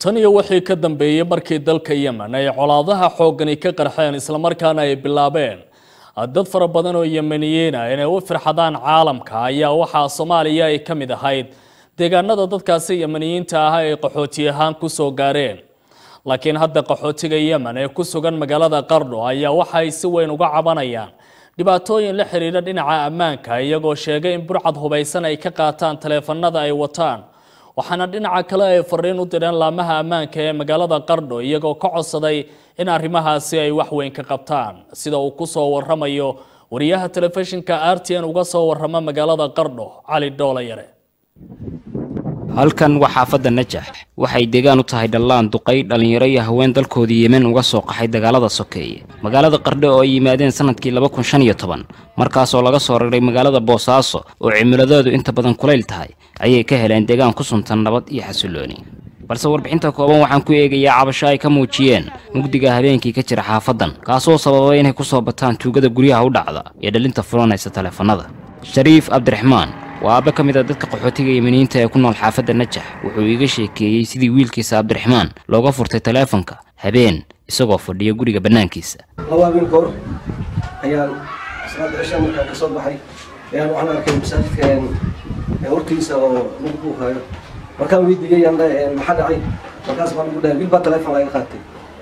tan iyo wixii ka dambeeyey markii dalka yemen ay colaadaha xooggani ka qarxeen islamarkaana ay bilaabeen dad fara badan oo yemeniyiin ah inay u firxadaan caalamka ayaa waxaa soomaaliya ay ka mid ahayd deegaanada dadkaasi yemeniyiinta ah ay qaxooti ahaan kusoo gaareen laakiin hadda qaxootiga yemen ee ku sugan magaalada qardho ayaa waxa ay si weyn uga cabanayaan dhibaatooyin la xiriira dhinaca ammaanka iyagoo sheegay in burcad hubaysan ay ka qaataan taleefanada ay wataan waxaana dhinaca kale ay fariin u direen laamaha ammaanka ee magaalada qardho iyagoo ka codsaday in arrimahaasi ay wax weyn ka qabtaan sida uu ku soo waramayo wariyaha telefishinka r t n uga soo warama magaalada qardho cali dhoolayare halkan waa xaafadda najax waxay deegaan u tahay dhallaan duqay dhallinyaro iyo haween dalkoodii yemen uga soo qaxay dagaalada sokeeye magaalada qardho oo ay yimaadeen sanadkii laba kun shan iyo toban markaasoo laga soo raray magaalada boosaaso oo cimiladeedu inta badan kulayl tahay ayay ka heleen deegaan ku suntan nabad iyo xasillooni balse warbixinta kooban waxaan ku eegayaa cabasho ay ka muujiyeen mugdiga habeenkii ka jira xaafaddan kaasoo sababay inay ku soo bataan tuugada guryaha u dhacda iyo dhalinta fulanaysa taleefannada shariif cabdiraxmaan waa aabbe ka mid a dadka qaxootiga yemeniyiinta ee ku nool xaafadda najax wuxuu iiga sheekeeyey sidii wiilkiisa cabdiraxmaan looga furtay taleefanka habeen isagoo fadhiya guriga bannaankiisa laba habeen ka hor ayaan salaada cisha markaan ka soo baxay ayaan waxaan arkay masaajidka hortiisa oo lagu buuqaayo markaan weydiiyey maxaa dhacay markaas baan ugu dhahay wiil baa taleefon laga qaatay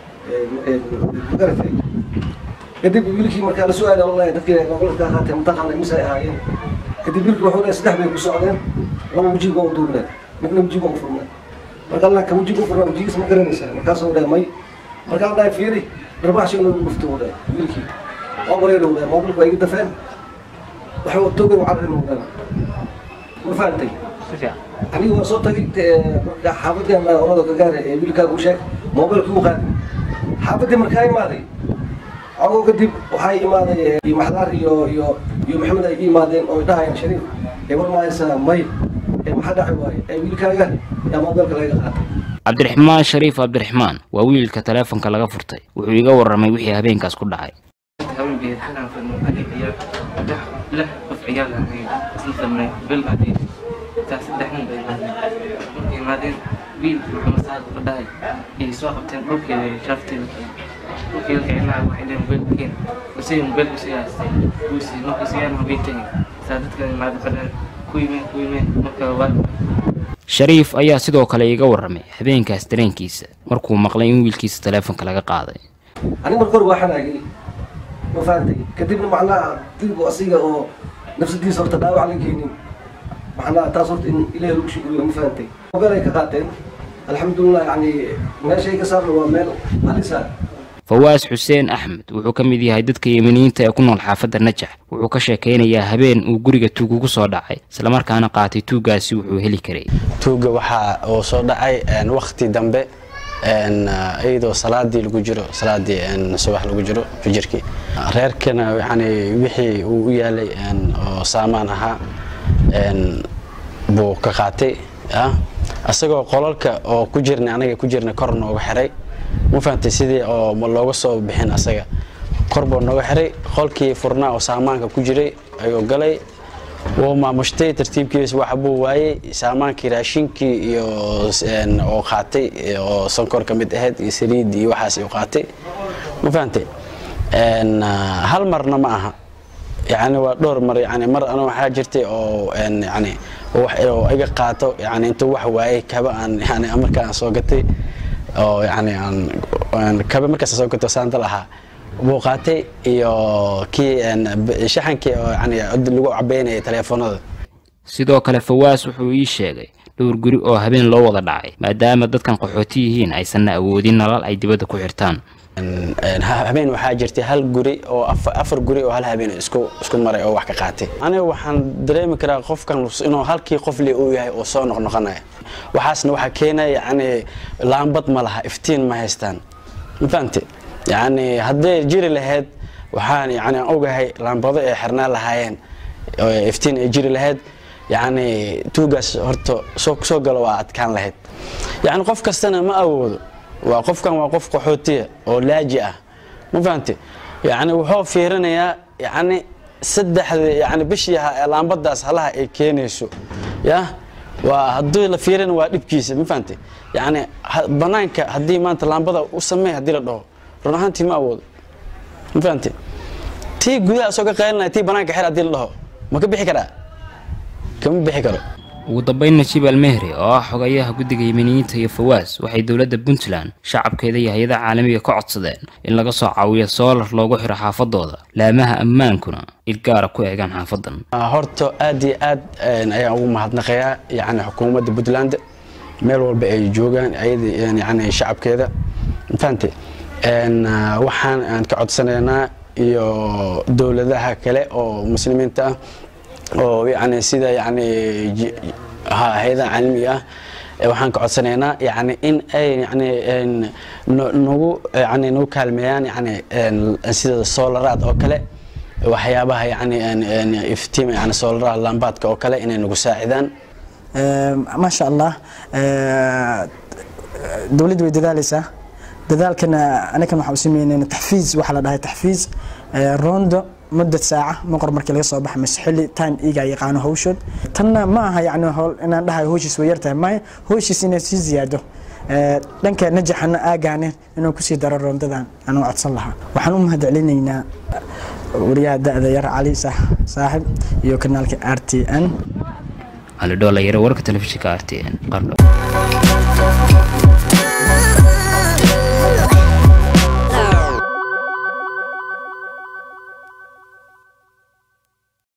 magaratay kadib wiilkii markaa la su-aala wallahi dadkii gobolka ka qaatay mataqaana mise ay ahaayeen kadib wiilkii wuxuu dhahay saddex bay ku socdeen laba wejiga u duurneen midna wejiga u furneen marka allah ka wejiga u furnaa wejigiis ma garanaysaa markaasuu dhahay may markaan dhahay fiiri darbaaxshi inuu gufto u dhahay wiilkii waa wareer u dhahay moobilku waa iga dafeen waxay togan u carrin u dhahay ma fahantay aniga waa soo tagay xaafadii orada ka gaara ee wiilkaaga u sheeg moobilkii u qaaday xaafadii markaa imaaday cogoo kadib waxaa imaaday maxdaar iyo iyo iyo maxamed ay imaadeen oo dhahayaan shariif ee war mahaysaa may ee maxaa dhaci waaye ee wiilkaaga yaa moobilka laga qaatay cabdiraxmaan shariif cabdiraxmaan waa wiilka taleefonka laga furtay wuxuu iga warramay wixii habeenkaas ku dhacay haweenkeed xalaan fadno adi ciyaar lix lix qof ciyaar ahayn isla fadnay bil adi taas saddex nin bay imaadeen markay imaadeen wiil maxamed saad la dhahay ayay soo qabteen dhulkeeda shaafteeda dhulkii la kicinaha waxay dheen mobaylka keen isaga mobaylka sii haystay kuusii markii sigaan habeentay saa dadka imaada fadheen ku yimeen ku yimeen marka waa shariif ayaa sidoo kale iga warramay habeenkaas dareenkiisa markuu maqlay in wiilkiisa taleefonka laga qaaday aniga marka hore waa xanaagay ma fahantay kadibna macnaha dilku asiga oo nafsadiisa horta dhaawac la keenin macnaha taas horta in ilaahay lagu shukriyo ma fahantay mobeel ay ka qaateen alxamdulilah yani meeshay ka saarna waa meel halisa fawaas xuseen axmed wuxuu ka mid yahay dadka yemeniyiinta ee ku nool xaafadda najax wuxuu ka sheekaynayaa habeen uu guriga tuug ugu soo dhacay islamarkaana qaatay tuuggaasi wuxuu heli karay tuugga waxaa uu soo dhacay wakhti dambe iyadoo salaadii lagu jiro salaadii subax lagu jiro fijirkii reerkana yani wixii uu u yaalay oo saamaan ahaa buu ka qaatay isagoo qolalka oo ku jirna anaga ku jirna kor nooga xiray ma fahantay sidii oo looga soo bixin asaga kor buu nooga xiray qolkii furnaa oo saamaanka ku jiray ayuu galay wuu maamushtay tartiibkiisa waxa buu waayey saamaankii raashinkii iyo oo qaatay oo sonkor ka mid ahayd iyo saliid iyo waxaas uu qaatay ma fahantay hal marna ma aha yani waa dhowr mar yani mar ana waxaa jirtay oo yani oo iga qaato yani intuu wax waayey kaba aan yani markaan soo gatay oo yani aan kaba markaas soo gato saandal ahaa buu qaatay iyo kii shaxankii oo yani lagu cabeynayay taleefanada sidoo kale fawaas wuxuu ii sheegay dhowr guri oo habeen loo wada dhacay maadaama dadkan qaxooti yihiin aysanna awoodin nalal ay dibadda ku xirtaan habeen waxaa jirtay hal guri oo afar guri oo hal habeen isku isku maray oo wax ka qaatay aniga waxaan dareemi karaa qofkan inuu halkii qof le uu yahay oo soo noqnoqonaya waxaasna waxaa keenaya yani laambad ma laha iftiin ma haystaan ma fahamte yani hadday jiri lahayd waxaan yani aan ogahay laambado ay xirnaan lahaayeen iftiin ay jiri lahayd yani tuugaas horta soo soo galo waa adkaan lahayd yani qof kastana ma awoodo waa qofkan waa qof qaxootiya oo laaji ah ma fahamte yani wuxuu fiirinayaa yani saddexda yani bishii laambadaas halaha ay keenayso ya waa haddii la fiirin waa dhibkiisa ma fahantay yacni ha- banaanka haddii maanta laambada u sameey haddii la dhaho run ahaantii ma awoodo ma fahantay tii gudaha soo ka qaylinaya tii banaanka xir haddii la dhaho ma ka bixi karaa kama bixi karo ugu dambeyn najiib almehri oo ah xogayaha guddiga yemeniyiinta iyo fawaas waxay dowladda puntland shacabkeeda iyo hay-adaha caalamiga ka codsadeen in laga soo caawiyo soolar loogu xiro xaafadooda laamaha ammaankuna ilgaara ku eegaan xaafadan Ah, horta aad iyo aad een, ayaan ugu mahadnaqayaa yani xukuumadda puntland meel walba ay joogaan ayada yani shacabkeeda fahante Een, ah, waxaan aan ka codsanaynaa iyo dowladaha kale oo muslimiinta ah oo yani sida yani ji- ha- hay-adaha caalamiga ah eh, waxaan ka codsanaynaa yani in ay yani een, no- nagu yani nagu kaalmeeyaan yani een, sida solaraad oo kale waxyaabaha yani een- een iftiima yani soolaraha lambaadka oo kale inay nagu saacidaan maasha allah dowladdu way dadaaleysaa dadaalkana anakan waxaa u sameynayna taxfiiz waxaa la dhahay taxfiiz rondo muddo saaca maqor markii laga soo baxa mise xilli time iga yaqaano hawshood tanna ma aha yani howl inaan dhahay hawshiis way yartahay maya hawshiis inay sii ziyaado dhanka najaxana aagaane inuu kusii daro roondadan anuu codsan lahaa waxaan u mahad celinaynaa wariyaha da-da yar cali saaxib iyo kanaalka r t n cali dhoolayare warka telefishinka r t n qardho